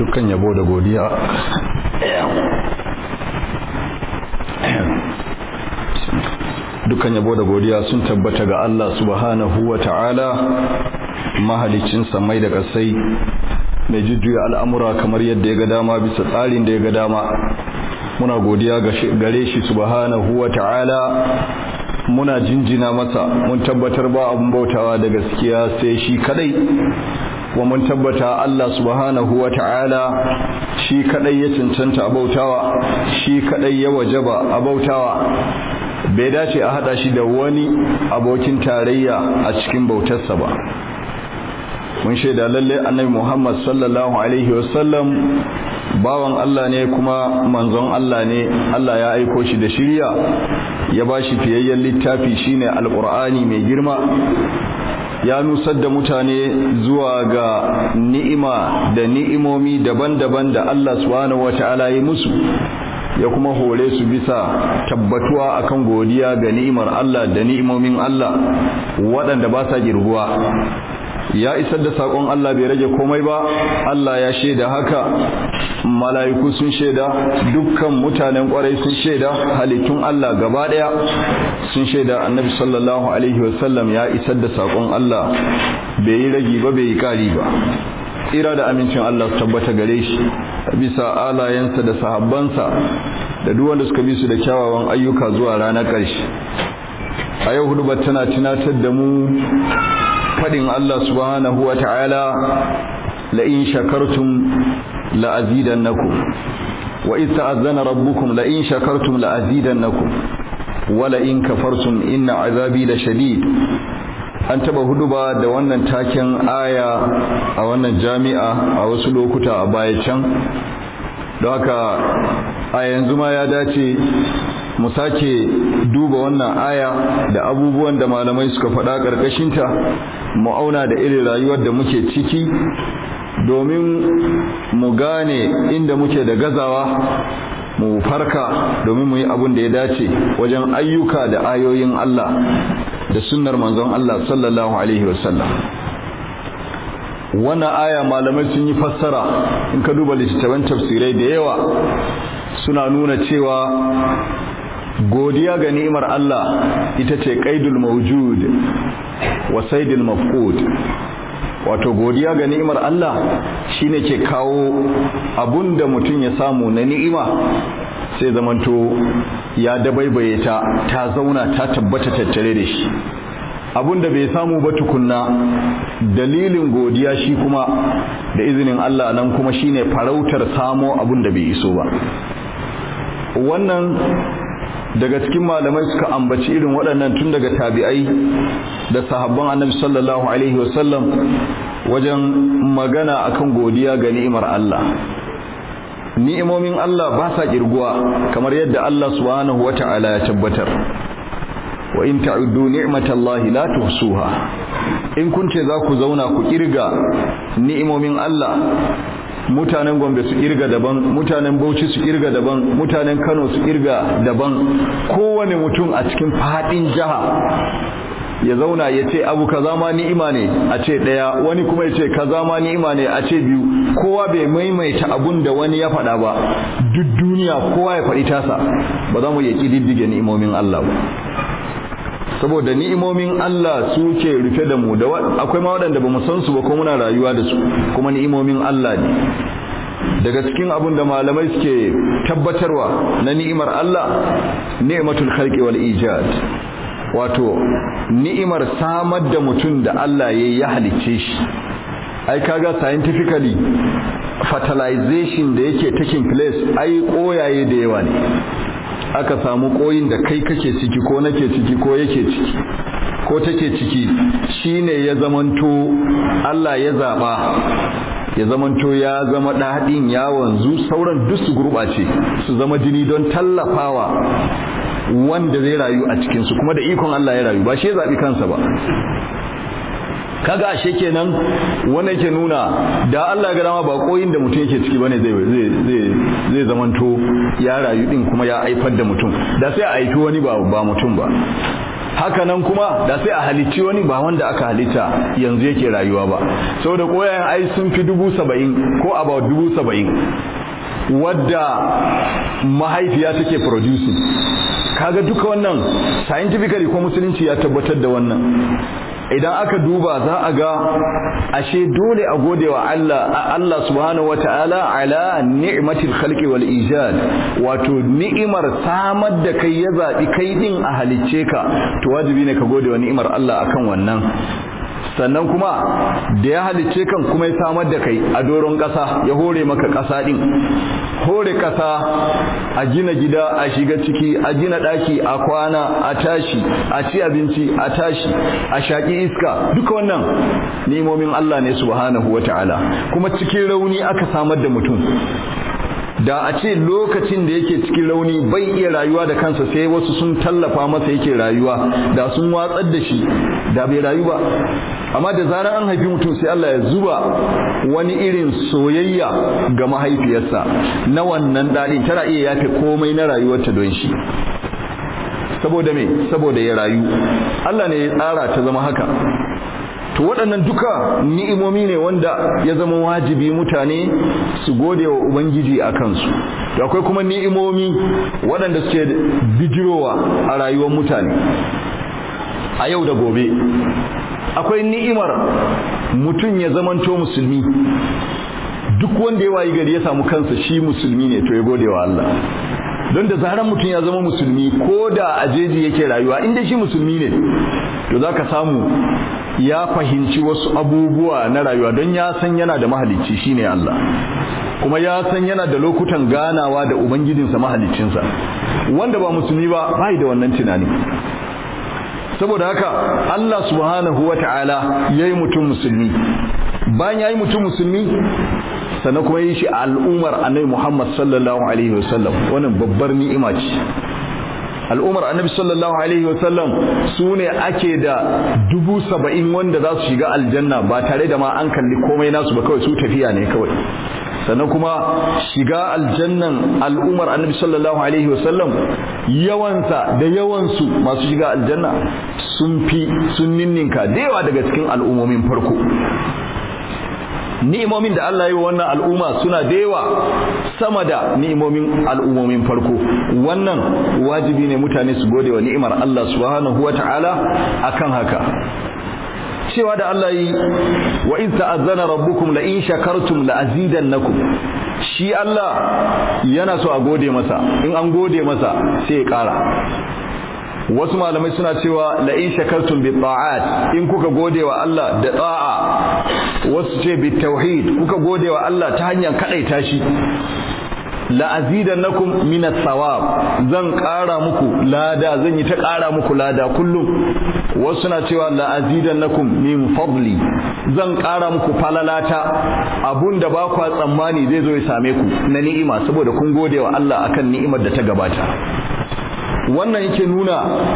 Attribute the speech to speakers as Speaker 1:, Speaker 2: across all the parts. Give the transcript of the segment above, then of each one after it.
Speaker 1: dukkan yabo da godiya dukkan yabo da godiya sun tabbata ga Allah subhanahu wa ta'ala mahalicin samai da kasai mai jujjuya al'amura kamar yadda ya ga dama bisa tsarin da ya ga dama muna godiya gare shi subhanahu wa ta'ala muna jinjina masa mun tabbatar ba abun bautawa da gaskiya sai shi kadai wa mun tabbata Allah subhanahu wa ta'ala shi kadai ya cancanta abautawa shi kadai ya wajaba abautawa bai dace a hada shi da wani abokin tarayya a cikin bautarsa ba mun shaida lalle annabi Muhammad sallallahu alaihi wasallam bawan Allah ne kuma manzon Allah ne Allah ya aiko shi da shirya ya bashi fiyayyen littafi shine alqur'ani mai girma ya nusar da mutane zuwa ga ni'ima da ni'imomi daban-daban da Allah subhanahu wata'ala ya musu ya kuma hore su bisa tabbatuwa akan godiya ga ni'imar Allah da ni'imomin Allah waɗanda ba sa girguwa ya isar da sakon Allah bai rage komai ba Allah ya shaida haka mala'iku sun shaida dukkan mutanen kwarai sun shaida halittun Allah gaba daya sun shaida annabi sallallahu alaihi wasallam ya isar da sakon Allah bai yi ragi ba bai yi kari ba tsira da amincin Allah su tabbata gare shi bisa alayensa da sahabbansa da duk wanda suka bi su da kyawawan ayyuka zuwa ranar ƙarshe a yau hudu tana tunatar da mu fadin Allah subhanahu wa ta'ala la in shakartum la azidannakum wa idh ta'azzana rabbukum la in shakartum la azidannakum wa la in kafartum inna azabi la shadid an taba huduba da wannan taken aya a wannan jami'a a wasu lokuta a baya can don haka a yanzu ma ya dace mu sake duba wannan aya da abubuwan da malamai suka faɗa ƙarƙashinta mu auna da irin rayuwar da muke ciki domin mu gane inda muke da gazawa mu farka domin mu yi abin da ya dace wajen ayyuka da ayoyin Allah da sunnar manzon Allah sallallahu alaihi wasallam wannan aya malamai sun yi fassara in ka duba littattafan tafsirai da yawa suna nuna cewa godiya ga ni'imar Allah ita ce qaidul mawjud wa saidul mafqud wato godiya ga ni'imar Allah shine ke kawo abunda mutum ya samu na ni'ima sai zamanto ya dabaibaye ta ta zauna ta tabbata tattare da shi abunda bai samu ba tukunna dalilin godiya shi kuma da izinin Allah nan kuma shine farautar samo abunda bai iso ba wannan daga cikin malamai suka ambaci irin waɗannan tun daga tabi'ai da sahabban annabi sallallahu alaihi wasallam wajen magana akan godiya ga ni'imar Allah ni'imomin Allah ba sa kirguwa kamar yadda Allah subhanahu wata'ala ya tabbatar wa in ta'uddu ni'matallahi la tuhsuha in kun ce za ku zauna ku kirga ni'imomin Allah mutanen gombe su kirga daban mutanen bauchi su kirga daban mutanen kano su kirga daban kowane mutum a cikin fadin jiha ya zauna ya ce abu kaza ma ni'ima ne a ce daya wani kuma ya ce kaza ma ni'ima ne a ce biyu kowa bai maimaita abun da wani ya faɗa ba duk duniya kowa ya faɗi tasa ba za mu iya ƙididdige ni'imomin Allah ba saboda ni'imomin Allah suke rufe da mu da akwai ma waɗanda ba mu san su ba ko muna rayuwa da su kuma ni'imomin Allah ne daga cikin abin da malamai suke tabbatarwa na ni'imar Allah ni'matul khalqi wal ijad wato ni'imar samar da mutum da Allah ya ya halicce shi ai kaga scientifically fertilization da yake taking place ai koyaye da yawa ne aka samu koyin da kai kake ciki ko nake ciki ko yake ciki ko take ciki shine ya zamanto Allah ya zaba ya zamanto ya zama daɗin ya wanzu sauran duk su gurɓace su zama jini don tallafawa wanda zai rayu a cikinsu kuma da ikon Allah ya rayu ba shi ya zaɓi kansa ba kaga ashe kenan wannan ke nuna da Allah ga dama ba koyin da mutum yake ciki bane zai zai zai zai zamanto ya rayu din kuma ya haifar da mutum da sai a aiki wani ba ba mutum ba haka nan kuma da sai a halicci wani ba wanda aka halitta yanzu yake rayuwa ba saboda koyayen ai sun fi dubu saba'in ko about dubu saba'in wadda mahaifiya take producing kaga duka wannan scientifically ko musulunci ya tabbatar da wannan idan aka duba za a ga ashe dole a gode wa Allah Allah subhanahu wataala ala ni'matil khalqi wal ijad wato ni'imar samar da kai ya zabi kai din a halicce ka to wajibi ne ka gode wa ni'imar Allah akan wannan sannan kuma da ya halicce kan kuma ya samar da kai a doron ƙasa ya hore maka ƙasa ɗin hore ƙasa a gina gida a shiga ciki a gina ɗaki a kwana a tashi a ci abinci a tashi a shaƙi iska duka wannan nemomin Allah ne subhanahu wata'ala kuma cikin rauni aka samar da mutum da a ce lokacin da yake cikin rauni bai iya rayuwa da kansa sai wasu sun tallafa masa yake rayuwa da sun watsar da shi da bai rayu ba amma da zarar an haifi mutum sai Allah ya zuba wani irin soyayya ga mahaifiyarsa na wannan daɗin tana iya yafe komai na rayuwarta don shi saboda me saboda ya rayu Allah ne ya tsara ta zama haka to waɗannan duka ni'imomi ne wanda ya zama wajibi mutane su gode wa ubangiji a kansu to akwai kuma ni'imomi waɗanda suke bijirowa a rayuwar mutane a yau da gobe akwai ni'imar mutum ya zamanto musulmi duk wanda ya wayi gari ya samu kansa shi musulmi ne to ya gode wa Allah don da zaran mutum ya zama musulmi ko da a jeji yake rayuwa inda shi musulmi ne to za ka samu ya fahimci wasu abubuwa na rayuwa don ya san yana da mahalicci shine Allah kuma ya san yana da lokutan ganawa da ubangijinsa mahaliccinsa wanda ba musulmi ba bai da wannan tunani saboda haka Allah subhanahu wata'ala yayi mutum musulmi bayan yayi mutum musulmi sannan kuma yi shi a al'ummar annabi Muhammad sallallahu alaihi wasallam wannan babbar ni'ima ce al'ummar annabi sallallahu alaihi wasallam su ne ake da dubu saba'in wanda za su shiga aljanna ba tare da ma an kalli komai nasu ba kawai su tafiya ne kawai sannan kuma shiga aljannan al'ummar annabi sallallahu alaihi wasallam yawansa da yawansu masu shiga aljanna sun fi sun ninninka da yawa daga cikin al'ummomin farko ni'imomin da Allah ya yi wannan al'umma suna da yawa sama da ni'imomin al'ummomin farko wannan wajibi ne mutane su gode wa ni'imar Allah subhanahu wata'ala akan haka cewa da Allah yi wa in ta'azzana rabbukum la in shakartum la azidannakum shi Allah yana so a gode masa in an gode masa sai ya kara wasu malamai suna cewa la in shakartum bi ta'at in kuka gode wa Allah da ta'a wasu ce bi tauhid kuka gode wa Allah ta hanyar kadaita shi la azidannakum min as-sawab zan ƙara muku lada zan yi ta ƙara muku lada kullum wasu na cewa la azidannakum min fadli zan ƙara muku falalata abunda ba kwa tsammani zai zo ya same ku na ni'ima saboda kun gode wa Allah akan ni'imar da ta gabata wannan yake nuna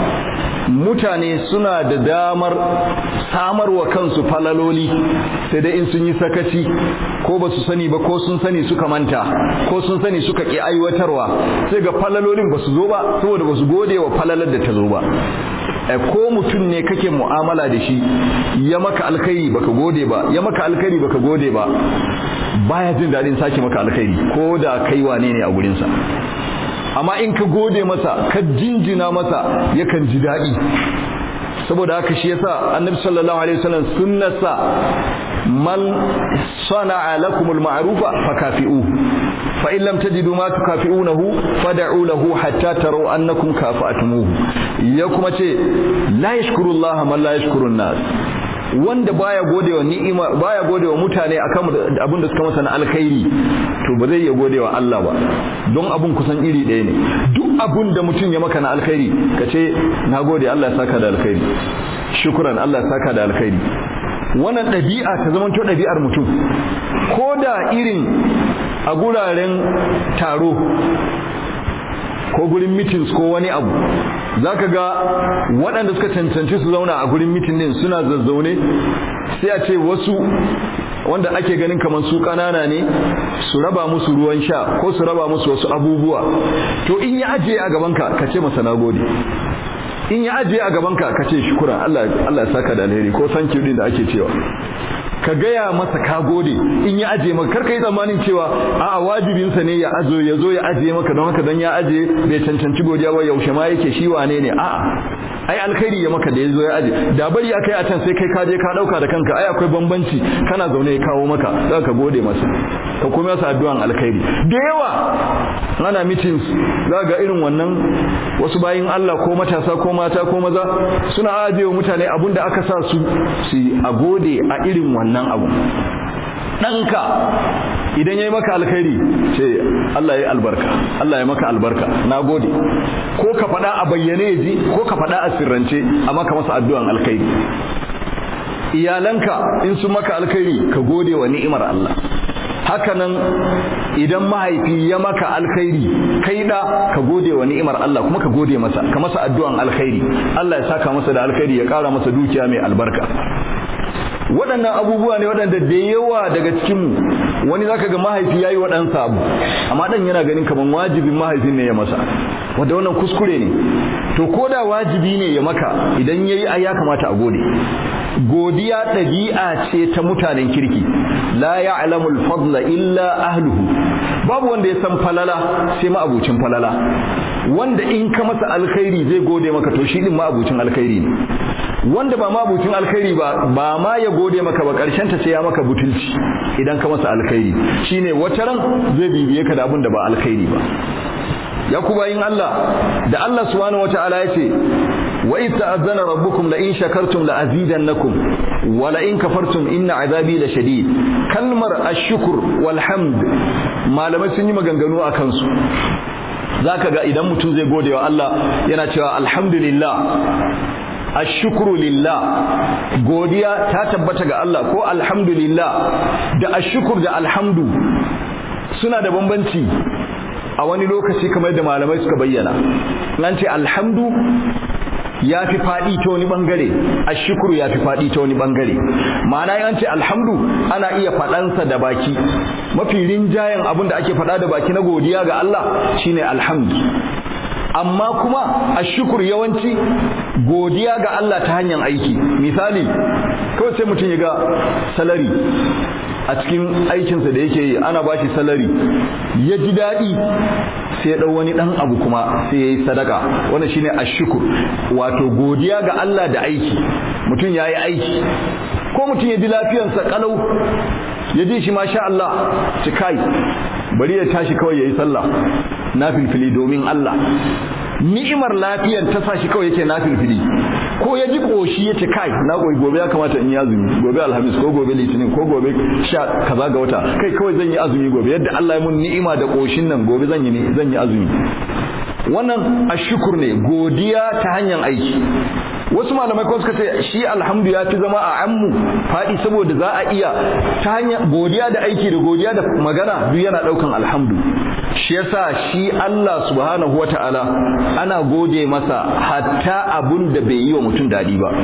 Speaker 1: mutane suna da damar samarwa kansu falaloli sai dai in sun yi sakaci ko ba su sani ba ko sun sani suka manta ko sun sani suka ƙi aiwatarwa sai ga falalolin ba su zo ba saboda ba su gode wa falalar da ta zo ba ko mutum ne kake mu'amala da shi ya maka alkhairi baka gode ba ya maka alkhairi baka gode ba baya jin daɗin sake maka alkhairi ko da kai wane ne a gurinsa amma in ka gode masa ka jinjina masa yakan ji daɗi saboda haka shi yasa annabi sallallahu alaihi wasallam sunnasa man sana'a lakum al-ma'rufa fakafi'u fa in lam tajidu ma tukafi'unahu fad'u lahu hatta taraw annakum kafa'tumuhu ya kuma ce la yashkurullaha man la yashkurun nas wanda baya godewa ni'ima baya godewa mutane akan abin da suka masa na alkhairi to ba zai iya godewa Allah ba don abun kusan iri ɗaya ne duk abun da mutum ya maka na alkhairi ka ce na gode Allah ya saka da alkhairi shukran Allah ya saka da alkhairi wannan ɗabi'a ta zama to ɗabi'ar mutum ko da irin a guraren taro ko gurin meetings ko wani abu zaka ga waɗanda suka cancanci su zauna a gurin meeting din suna zazzaune sai a ce wasu wanda ake ganin kamar su ƙanana ne su raba musu ruwan sha ko su raba musu wasu abubuwa to in ya ajiye a gabanka ka ce masa nagode in ya ajiye a gabanka ka ce shukura Allah Allah ya saka da alheri ko san din da ake cewa ka gaya masa ka gode in ya ajiye maka karka yi tsammanin cewa a'a wajibinsa ne ya azo ya zo ya ajiye maka don haka don ya ajiye bai cancanci godiya ba yaushe ma yake shi wane ne a'a ai alkhairi ya maka da ya zo ya aje da bari ya kai a can sai kai ka je ka dauka da kanka ai akwai bambanci kana zaune ya kawo maka za ka gode masa ka kuma masa addu'an alkhairi da yawa ana meetings za ga irin wannan wasu bayin Allah ko matasa ko mata ko maza suna ajiye mutane abun da aka sa su su a gode a irin wannan abu ɗanka idan ya yi maka alkhairi ce Allah ya yi albarka Allah ya maka albarka na gode ko ka faɗa a bayyane ji ko ka faɗa a sirrance a maka masa addu'an alkhairi iyalanka in su maka alkhairi ka gode wa ni'imar Allah hakanan idan mahaifi ya maka alkhairi kai da ka gode wa ni'imar Allah kuma ka gode masa ka masa addu'an alkhairi Allah ya saka masa da alkhairi ya ƙara masa dukiya mai albarka waɗannan abubuwa ne waɗanda da yawa daga cikinmu wani zaka ga mahaifi yayi wa ɗansa abu amma ɗan yana ganin kamar wajibin mahaifin ne ya masa wanda wannan kuskure ne to ko da wajibi ne ya maka idan yayi ai ya kamata a gode godiya ɗabi'a ce ta mutanen kirki la ya'lamu al-fadla illa ahluhu babu wanda ya san falala sai ma'abucin falala wanda in ka masa alkhairi zai gode maka to shi din ma'abucin alkhairi ne wanda ba ma'abucin alkhairi ba ba ma ya gode maka ba karshen ta sai ya maka butulci idan ka masa alkhairi shine wata ran zai bibiye ka da abin da ba alkhairi ba ya ku bayin Allah da Allah subhanahu wataala yace wa idh ta'azzana rabbukum la in shakartum la azidannakum wa la in kafartum inna azabi la shadid kalmar ash-shukr wal hamd malamai sun yi maganganu akan su zaka ga idan mutum zai gode wa Allah yana cewa alhamdulillah ashukru lillah godiya ta tabbata ga Allah ko alhamdulillah da ashkur da alhamdu suna da bambanci a wani lokaci kamar da malamai suka bayyana nan ce alhamdu ya fi faɗi ta wani ɓangare ashukuru ya fi faɗi ta wani ɓangare ma'ana yan ce alhamdu ana iya faɗansa da baki mafi rinjayen abin da ake faɗa da baki na godiya ga Allah shine alhamdu amma kuma ashukur yawanci godiya ga Allah ta hanyar aiki misali kawai sai mutum ya ga salari a cikin aikinsa da yake yi ana bashi salari ya ji daɗi sai ya ɗau wani ɗan abu kuma sai ya yi sadaka wannan shine ashukur wato godiya ga Allah da aiki mutum ya yi aiki ko mutum ya ji lafiyansa kalau ya ji shi masha Allah ci kai bari ya tashi kawai ya yi sallah na filfili domin Allah ni'imar lafiyar ta sa shi kawai yake na filfili ko ya ji koshi ya ce kai na goyi gobe ya kamata in yi azumi gobe alhamis ko gobe litinin ko gobe sha kaza ga wata kai kawai zan yi azumi gobe yadda Allah ya mun ni'ima da koshin nan gobe zan yi zan yi azumi wannan ashukur ne godiya ta hanyar aiki wasu malamai ko suka ce shi alhamdu ya fi zama a ammu faɗi saboda za a iya ta hanyar godiya da aiki da godiya da magana duk yana ɗaukan alhamdu shi yasa shi Allah subhanahu wata'ala ana gode masa hatta abun da bai yi wa mutum daɗi ba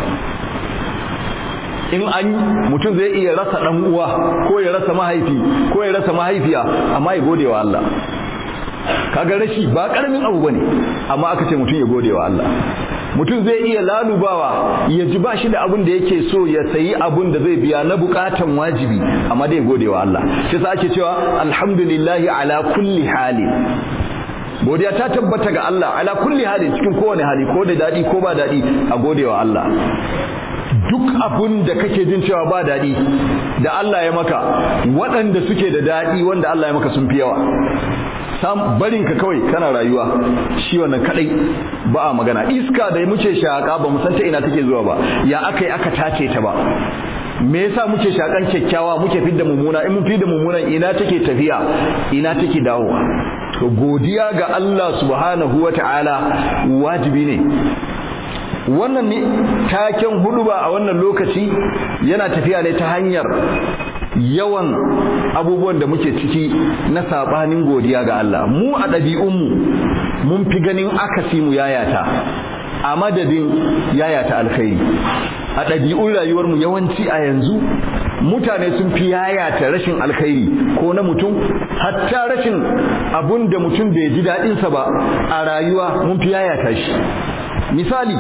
Speaker 1: in an mutum zai iya rasa ɗan uwa ko ya rasa mahaifi ko ya rasa mahaifiya amma ya gode wa Allah kaga rashi ba karamin abu bane amma aka ce mutum ya gode wa Allah mutum zai iya lalubawa ya ji ba shi da abin da yake so ya sayi abin da zai biya na bukatan wajibi amma dai gode wa Allah shi sa ake cewa alhamdulillahi ala kulli hali godiya ta tabbata ga Allah ala kulli hali cikin kowane hali ko da dadi ko ba dadi a gode wa Allah duk abun da kake jin cewa ba daɗi da Allah ya maka waɗanda suke da daɗi wanda Allah ya maka sun fi yawa sam barin ka kawai kana rayuwa shi wannan kadai ba a magana iska da muke shaka ba mu san ta ina take zuwa ba ya akai aka tace ta ba me yasa muke shakan kyakkyawa muke fidda mummuna in mun fidda mummunan ina take tafiya ina take dawowa to godiya ga Allah subhanahu wata'ala wajibi ne wannan ne taken huduba a wannan lokaci yana tafiya ne ta hanyar yawan abubuwan da muke ciki na sabanin godiya ga Allah mu a ɗabi'unmu mun fi ganin akasi mu yayata a madadin yayata alkhairi a ɗabi'un rayuwarmu yawanci a yanzu mutane sun fi yayata rashin alkhairi ko na mutum hatta rashin abun da mutum bai ji daɗinsa ba a rayuwa mun fi yayata shi misali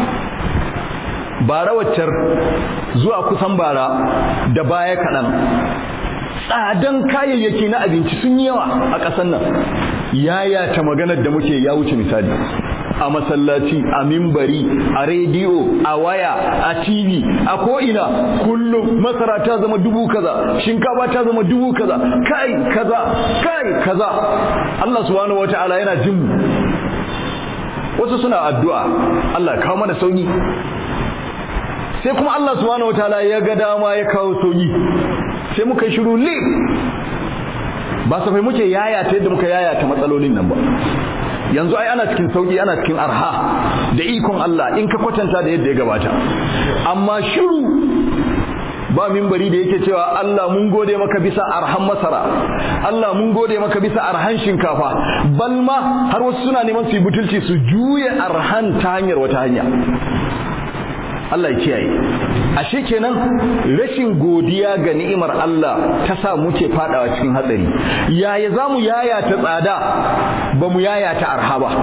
Speaker 1: bara waccar zuwa kusan bara da baya kaɗan tsadan kayayyaki na abinci sun yi yawa a ƙasar nan yaya ta maganar da muke ya wuce misali a masallaci a mimbari a rediyo a waya a tv a ko'ina kullum masara ta zama dubu kaza shinkafa ta zama dubu kaza kai kaza kai kaza Allah subhanahu wata'ala yana jin mu wasu suna addu'a Allah kawo mana sauki sai kuma Allah subhanahu wataala ya ga dama ya kawo sauki sai muka yi shiru lip ba safai muke yayata yadda muka yayata matsalolin nan ba yanzu ai ana cikin sauki ana cikin arha da ikon Allah in ka kwatanta da yadda ya gabata amma shiru ba mimbari da yake cewa Allah mun gode maka bisa arhan masara Allah mun gode maka bisa arhan shinkafa balma har wasu suna neman su yi butulci su juye arhan ta hanyar wata hanya Allah ya kiyaye ashe kenan rashin godiya ga ni'imar Allah ta sa muke fadawa cikin hatsari yaya zamu yaya ta tsada ba mu yaya ta arha ba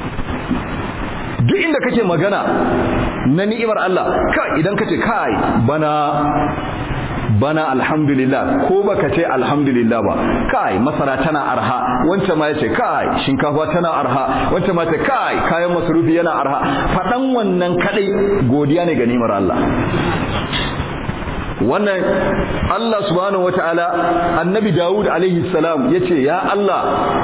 Speaker 1: duk inda kake magana na ni'imar Allah kai idan kace kai bana bana alhamdulillah ko baka ce alhamdulillah ba kai masara tana arha wancan ma yace kai shinkafa tana arha wancan ma yace kai kayan masarufi yana arha fadan wannan kadai godiya ne ga ni'imar Allah wannan Allah subhanahu wataala annabi Dawud alaihi salam yace ya Allah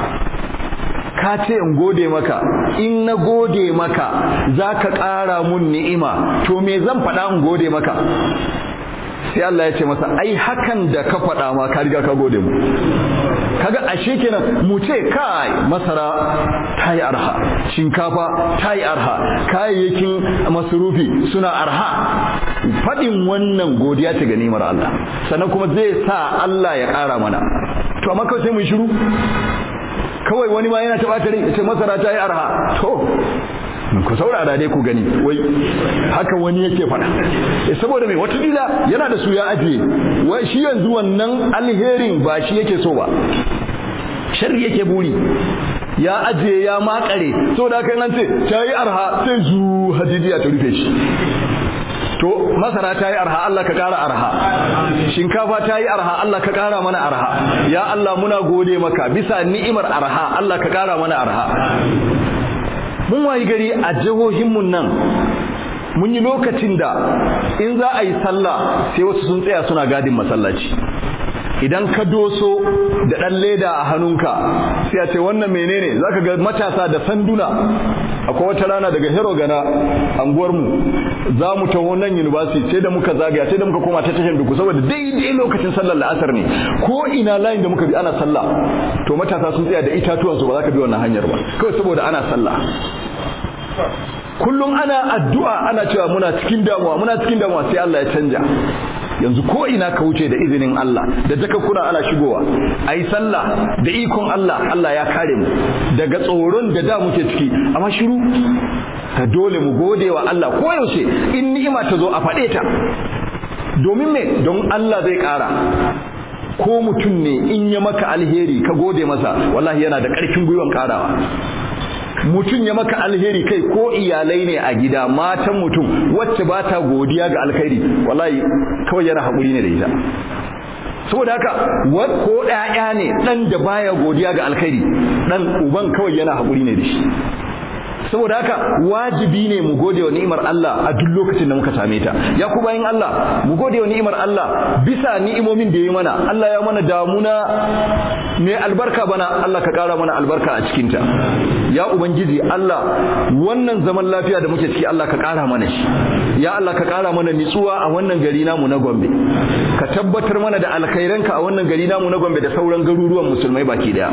Speaker 1: ka ce in gode maka in na gode maka zaka ƙara mun ni'ima to me zan faɗa in gode maka sai Allah ya ce masa ai hakan da ka faɗa ma ka riga ka gode mu kaga ashe kenan mu ce kai masara ta yi arha shinkafa ta yi arha kayayyakin masurufi suna arha faɗin wannan godiya ta ga nimar Allah sannan kuma zai sa Allah ya ƙara mana to amma kawai sai mu shiru kawai wani ma yana taɓa tare ce masara ta yi arha to ku saurara dai ku gani wai haka wani yake faɗa eh saboda mai watakila yana da su ya ajiye wai shi yanzu wannan alherin ba shi yake so ba sharri yake buri ya ajiye ya makare saboda haka nan ce ta yi arha sai zu hadidiya ta rufe shi to masara ta yi arha Allah ka ƙara arha shinkafa ta yi arha Allah ka ƙara mana arha ya Allah muna gode maka bisa ni'imar arha Allah ka ƙara mana arha mun wayi gari a jihohinmu nan mun yi lokacin da in za a yi sallah sai wasu sun tsaya suna gadin masallaci idan ka doso da ɗan leda a hannunka sai a ce wannan menene za ka ga matasa da sanduna akwai wata rana daga hero gana anguwarmu za mu taho nan university sai da muka zagaya sai da muka koma ta tashar duku saboda daidai lokacin sallar la'asar ne ko ina layin da muka bi ana sallah to matasa sun tsaya da itatuwansu ba za ka bi wannan hanyar ba kawai saboda ana sallah kullum ana addu'a ana cewa muna cikin damuwa muna cikin damuwa sai Allah ya canja yanzu ko ina ka wuce da izinin Allah da takakkuna ana shigowa ayi sallah da ikon Allah Allah ya kare mu daga tsoron da da muke ciki amma shiru ka dole mu gode wa Allah ko yaushe in ni'ima ta zo a faɗe ta domin me don Allah zai ƙara ko mutum ne in ya maka alheri ka gode masa wallahi yana da ƙarfin gwiwan ƙarawa mutum ya maka alheri kai ko iyalai ne a gida matan mutum wacce ba ta godiya ga alkhairi wallahi kawai yana haƙuri ne da ita saboda haka ko ɗaya ne ɗan da baya godiya ga alkhairi ɗan uban kawai yana haƙuri ne da shi saboda haka wajibi ne mu gode wa ni'imar Allah a duk lokacin da muka same ta ya ku bayin Allah mu gode wa ni'imar Allah bisa ni'imomin da ya mana Allah ya mana damuna mai albarka bana Allah ka kara mana albarka a cikin ta ya ubangiji Allah wannan zaman lafiya da muke ciki Allah ka kara mana shi ya Allah ka kara mana nitsuwa a wannan gari namu na Gombe ka tabbatar mana da alkhairanka a wannan gari namu na Gombe da sauran garuruwan musulmai baki daya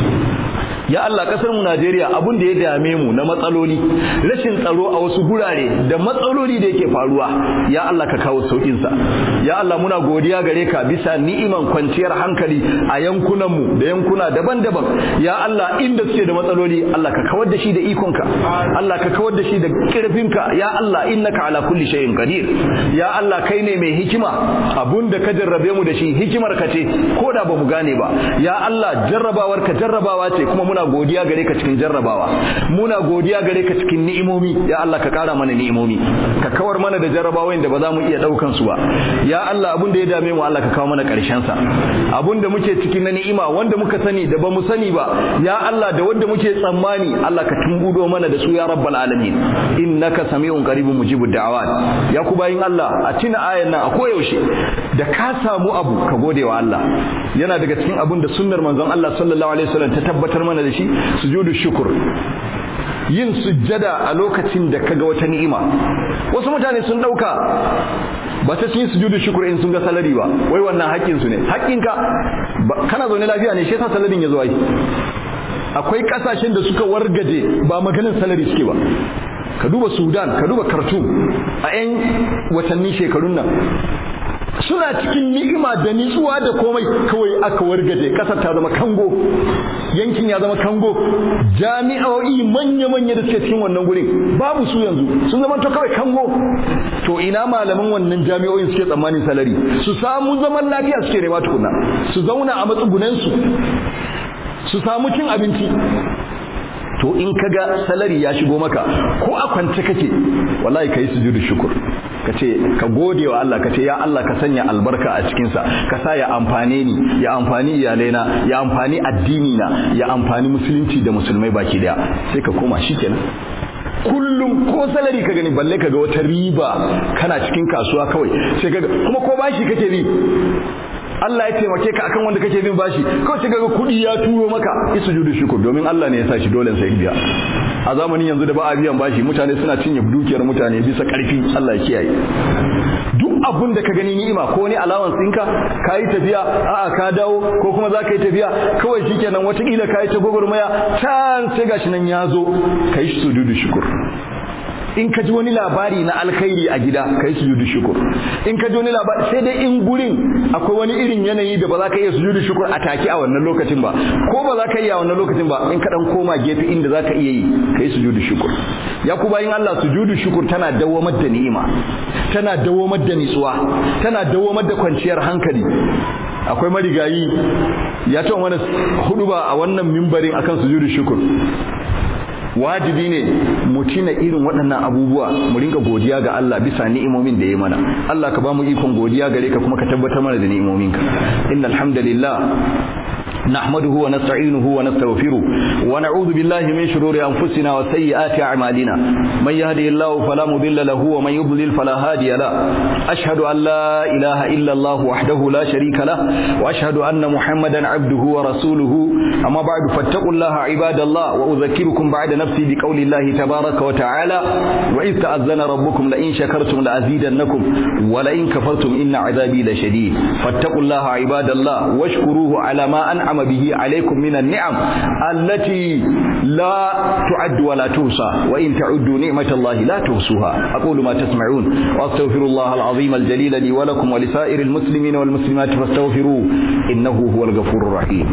Speaker 1: ya Allah kasar mu Najeriya abun da ya dame mu na matsaloli rashin tsaro a wasu gurare da matsaloli da yake faruwa ya Allah ka kawo saukin sa ya Allah muna godiya gare ka bisa ni'iman kwanciyar hankali a yankunan mu da yankuna daban-daban ya Allah inda suke da matsaloli Allah ka kawar da shi da ikonka Allah ka kawar da shi da kirfinka ya Allah innaka ala kulli shay'in qadir ya Allah kai ne mai hikima abun da ka jarrabe mu da shi hikimar ka ce ko da ba mu gane ba ya Allah jarrabawar ka jarrabawa ce kuma muna godiya gare ka cikin jarrabawa muna godiya gare ka cikin ni'imomi ya Allah ka kara mana ni'imomi ka kawar mana da jarrabawoyin da ba za mu iya daukan su ba ya Allah abun da ya dame mu Allah ka kawo mana karshen sa abun da muke cikin na ni'ima wanda muka sani da ba mu sani ba ya Allah da wanda muke tsammani Allah ka tumbudo mana da su ya rabbal alamin innaka sami'un qaribun mujibud da'awat ya ku bayin Allah a tuna ayan nan a koyaushe da ka samu abu ka gode wa Allah yana daga cikin abun da sunnar manzon Allah sallallahu alaihi wasallam ta tabbatar mana da shi sujudu shukr yin sujjada a lokacin da kaga wata ni'ima wasu mutane sun dauka ba ta yin sujudu shukr in sun ga salari ba wai wannan haƙƙin su ne haƙƙinka kana zaune lafiya ne shi yasa salarin ya zo ai akwai kasashen da suka wargaje ba maganin salari suke ba ka duba sudan ka duba khartoum a 'yan watanni shekarun nan suna cikin ni'ima da nitsuwa da komai kawai aka wargaje kasar ta zama kango yankin ya zama kango jami'o'i manya-manya da suke cikin wannan gurin babu su yanzu sun zama to kawai kango to ina malaman wannan jami'o'in suke tsammanin salari su samu zaman lafiya suke nema tukuna su zauna a matsugunansu su samu cin abinci to in kaga salari ya shigo maka ko a kwance kake wallahi kai sujudu shukur kace ka gode wa Allah kace ya Allah ka sanya albarka a cikin sa ka sa ya amfane ni ya amfani iyalaina ya amfani addini na ya amfani musulunci da musulmai baki daya sai ka koma shikenan kullum ko salari ka gani balle ka ga wata riba kana cikin kasuwa kawai sai ka kuma ko bashi kake bi Allah ya taimake ka akan wanda kake bin bashi kawai sai kaga kudi ya turo maka isujudu shukur domin Allah ne ya sa shi dole sai biya a zamanin yanzu da ba a biyan bashi mutane suna cinye dukiyar mutane bisa karfi Allah ya kiyaye duk abun da ka gani ni'ima ko ni allowance ɗinka ka yi tafiya a'a ka dawo ko kuma za ka yi tafiya kawai shikenan watakila ka yi ta gwagwarmaya can sai gashi nan ya zo ka yi sujudu shukur in ka ji wani labari na alkhairi a gida ka yi sujudu shukur in ka ji wani labari sai dai in gurin akwai wani irin yanayi da ba za ka iya sujudu shukur a take a wannan lokacin ba ko ba za ka iya a wannan lokacin ba in ka dan koma gefe inda za ka iya yi ka yi sujudu shukur ya ku bayin Allah sujudu shukur tana dawamar da ni'ima tana dawamar da nitsuwa tana dawamar da kwanciyar hankali akwai marigayi ya ta wani hudu ba a wannan mimbarin akan sujudu shukur wajibi ne mu tina irin waɗannan abubuwa mu rinka godiya ga Allah bisa ni'imomin da ya mana Allah ka ba mu ikon godiya gare ka kuma ka tabbatar mana da ni'imominka innal hamdalillah نحمده ونستعينه ونستغفره ونعوذ بالله من شرور أنفسنا وسيئات أعمالنا من يهدي الله فلا مضل له ومن يضلل فلا هادي له أشهد أن لا إله إلا الله وحده لا شريك له وأشهد أن محمدا عبده ورسوله أما بعد فاتقوا الله عباد الله وأذكركم بعد نفسي بقول الله تبارك وتعالى وإذ تأذن ربكم لئن شكرتم لأزيدنكم ولئن كفرتم إن عذابي لشديد فاتقوا الله عباد الله واشكروه على ما أنعم أنعم به عليكم من النعم التي لا تعد ولا توصى وإن تعدوا نعمة الله لا توصوها أقول ما تسمعون وأستغفر الله العظيم الجليل لي ولكم ولسائر المسلمين والمسلمات فاستغفروه إنه هو الغفور الرحيم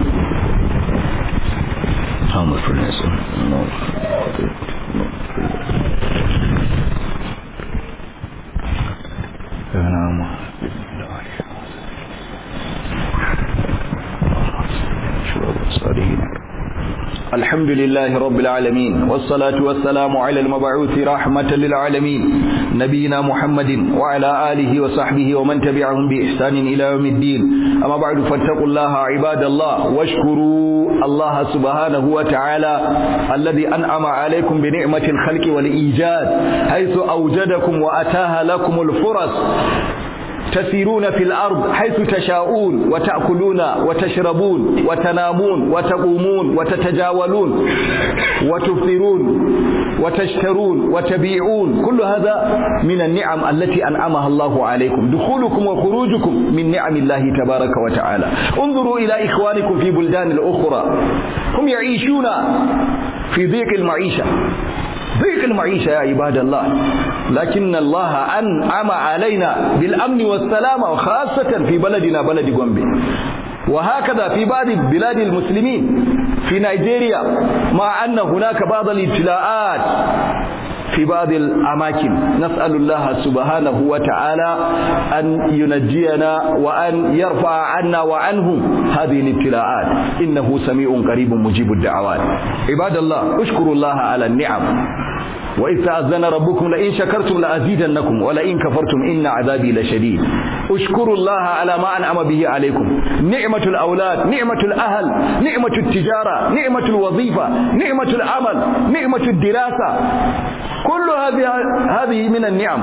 Speaker 1: الحمد لله رب العالمين والصلاة والسلام على المبعوث رحمة للعالمين نبينا محمد وعلى آله وصحبه ومن تبعهم بإحسان إلى يوم الدين أما بعد فاتقوا الله عباد الله واشكروا الله سبحانه وتعالى الذي أنعم عليكم بنعمة الخلق والإيجاد حيث أوجدكم وأتاها لكم الفرص تسيرون في الأرض حيث تشاءون وتأكلون وتشربون وتنامون وتقومون وتتجاولون وتفطرون وتشترون وتبيعون كل هذا من النعم التي أنعمها الله عليكم دخولكم وخروجكم من نعم الله تبارك وتعالى انظروا إلى إخوانكم في بلدان الأخرى هم يعيشون في ضيق المعيشة ضيق المعيشة يا عباد الله لكن الله أنعم علينا بالأمن والسلامة وخاصة في بلدنا بلد غومبي وهكذا في بعض بلاد المسلمين في نيجيريا مع أن هناك بعض الابتلاءات في بعض الأماكن نسأل الله سبحانه وتعالى أن ينجينا وأن يرفع عنا وعنهم هذه الابتلاءات إنه سميع قريب مجيب الدعوات عباد الله اشكروا الله على النعم وإذ تأذن ربكم لئن شكرتم لأزيدنكم ولئن كفرتم إن عذابي لشديد اشكروا الله على ما أنعم به عليكم نعمة الأولاد نعمة الأهل نعمة التجارة نعمة الوظيفة نعمة العمل نعمة الدراسة كل هذه هذه من النعم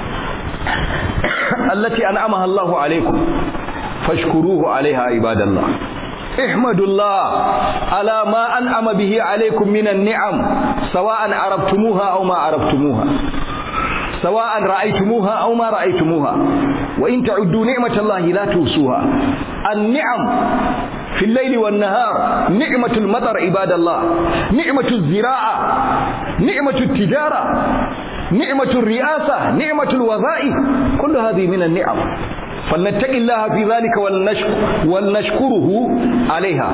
Speaker 1: التي أنعمها الله عليكم فاشكروه عليها عباد الله احمدوا الله على ما أنعم به عليكم من النعم سواء عرفتموها أو ما عرفتموها سواء رأيتموها أو ما رأيتموها وإن تعدوا نعمة الله لا توصوها النعم في الليل والنهار نعمة المطر عباد الله نعمة الزراعة نعمة التجارة نعمة الرئاسة نعمة الوظائف كل هذه من النعم فلنتق الله في ذلك ولنشكر ولنشكره عليها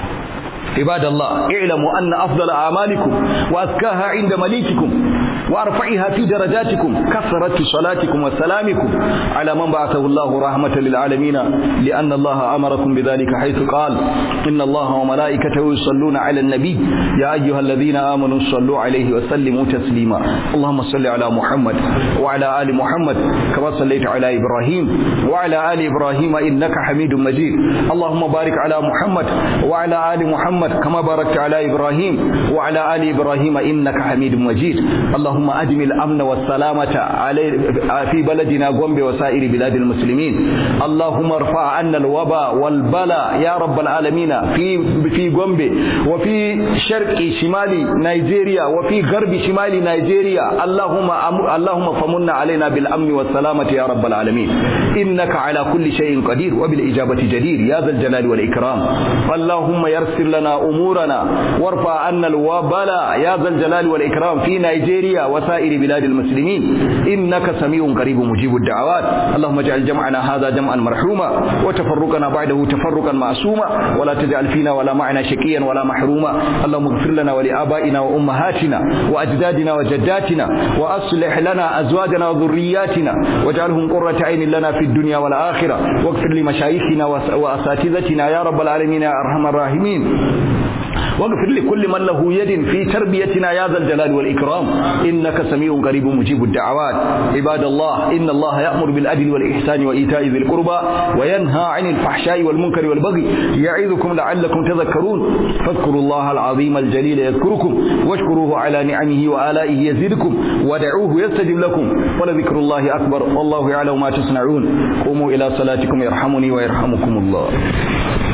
Speaker 1: عباد الله اعلموا أن أفضل أعمالكم وأزكاها عند مليككم وأرفعها في درجاتكم كثرة صلاتكم وسلامكم على من بعثه الله رحمة للعالمين لأن الله أمركم بذلك حيث قال إن الله وملائكته يصلون على النبي يا أيها الذين آمنوا صلوا عليه وسلموا تسليما اللهم صل على محمد وعلى آل محمد كما صليت على إبراهيم وعلى آل إبراهيم إنك حميد مجيد اللهم بارك على محمد وعلى آل محمد كما باركت على إبراهيم وعلى آل إبراهيم إنك حميد مجيد اللهم أدم الأمن والسلامة علي في بلدنا غومبي وسائر بلاد المسلمين اللهم ارفع عنا الوباء والبلاء يا رب العالمين في في غومبي وفي شرق شمال نيجيريا وفي غرب شمال نيجيريا اللهم اللهم فمن علينا بالأمن والسلامة يا رب العالمين إنك على كل شيء قدير وبالإجابة جدير يا ذا الجلال والإكرام اللهم يسر لنا أمورنا وارفع عنا الوبلاء يا ذا الجلال والإكرام في نيجيريا وسائر بلاد المسلمين إنك سميع قريب مجيب الدعوات اللهم اجعل جمعنا هذا جمعا مرحوما وتفرقنا بعده تفرقا معصوما ولا تجعل فينا ولا معنا شقيا ولا محروما اللهم اغفر لنا ولآبائنا وأمهاتنا وأجدادنا وجداتنا وأصلح لنا أزواجنا وذرياتنا واجعلهم قرة عين لنا في الدنيا والآخرة واغفر لمشايخنا وأساتذتنا يا رب العالمين يا أرحم الراحمين واغفر لكل من له يد في تربيتنا يا ذا الجلال والإكرام إنك سميع قريب مجيب الدعوات عباد الله إن الله يأمر بالعدل والإحسان وإيتاء ذي القربى وينهى عن الفحشاء والمنكر والبغي يعظكم لعلكم تذكرون فاذكروا الله العظيم الجليل يذكركم واشكروه على نعمه وآلائه يزدكم ودعوه يستجب لكم ولذكر الله أكبر والله يعلم ما تصنعون قوموا إلى صلاتكم يرحمني ويرحمكم الله